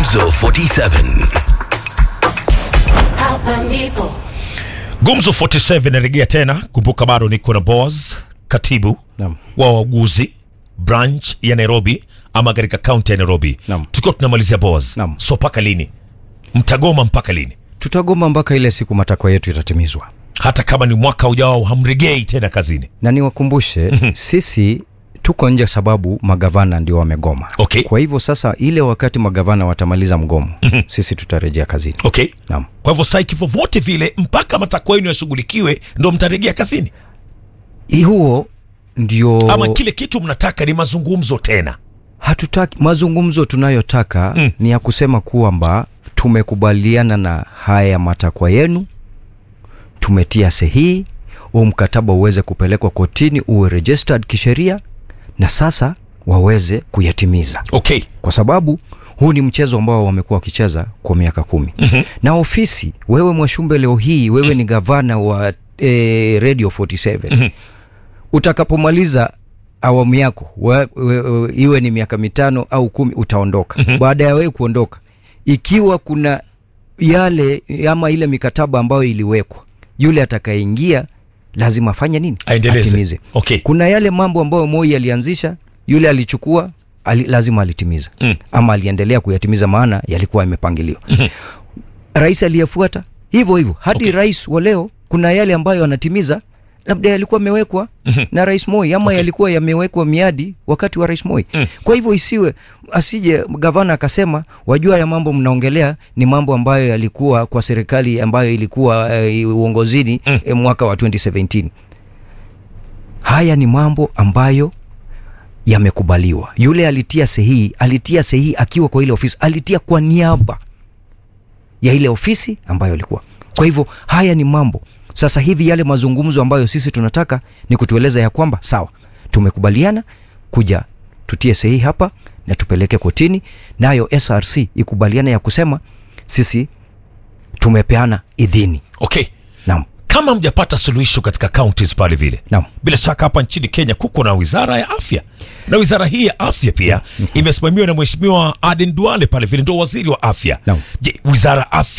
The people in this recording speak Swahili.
Gumzo 47. Hapa ndipo Gumzo 47 inarejea tena. Kumbuka bado niko na Boaz, katibu Naam. wa wauguzi branch ya Nairobi ama katika kaunti ya Nairobi, Naam. tukiwa tunamalizia Boaz. Naam. So mpaka lini mtagoma? Mpaka lini? Tutagoma mpaka ile siku matakwa yetu yatatimizwa, Hata kama ni mwaka ujao hamregei tena kazini. na niwakumbushe sisi tuko nje sababu magavana ndio wamegoma. Okay. Kwa hivyo sasa, ile wakati magavana watamaliza mgomo, sisi tutarejea kazini. Okay. Naam. Kwa hivyo sai kivyovyote vile mpaka matakwa yenu yashughulikiwe ndo mtarejea kazini, I huo ndio ama kile kitu mnataka ni mazungumzo tena? hatutaki mazungumzo tunayotaka Mm. ni ya kusema kwamba tumekubaliana na haya matakwa yenu, tumetia sahihi, huu mkataba uweze kupelekwa kotini, uwe registered kisheria, na sasa waweze kuyatimiza, Okay. kwa sababu huu ni mchezo ambao wamekuwa wakicheza kwa miaka kumi. mm-hmm. na ofisi, wewe Mwashumbe, leo hii wewe ni gavana wa eh, Radio 47 Mhm. utakapomaliza awamu yako we, we, we, iwe ni miaka mitano au kumi utaondoka. mm-hmm. Baada ya wewe kuondoka, ikiwa kuna yale ama ile mikataba ambayo iliwekwa, yule atakayeingia lazima afanye nini? Aendeleze. Atimize. Okay. Kuna yale mambo ambayo Moi alianzisha, yule alichukua ali, lazima alitimiza Mm. ama aliendelea kuyatimiza, maana yalikuwa yamepangiliwa. Rais aliyefuata hivyo hivyo hadi Okay. rais wa leo, kuna yale ambayo anatimiza labda yalikuwa yamewekwa na rais Moi ama yalikuwa yamewekwa miadi wakati wa rais Moi. Kwa hivyo isiwe asije gavana akasema, wajua ya mambo mnaongelea ni mambo ambayo yalikuwa kwa serikali ambayo ilikuwa eh, uongozini eh, mwaka wa 2017. Haya ni mambo ambayo yamekubaliwa. Yule alitia sahihi, alitia sahihi akiwa kwa ile ofisi, alitia kwa niaba ya ile ofisi ambayo ilikuwa. Kwa hivyo haya ni mambo sasa hivi, yale mazungumzo ambayo sisi tunataka ni kutueleza ya kwamba sawa, tumekubaliana kuja tutie sahihi hapa na tupeleke kotini, nayo SRC ikubaliana ya kusema sisi tumepeana idhini. Okay. Naam, Kama mjapata suluhisho katika counties pale vile naam. bila shaka hapa nchini Kenya kuko na wizara ya afya, na wizara hii ya afya pia imesimamiwa na mheshimiwa Aden Duale pale vile, ndo waziri wa afya. Naam. Je, wizara ya afya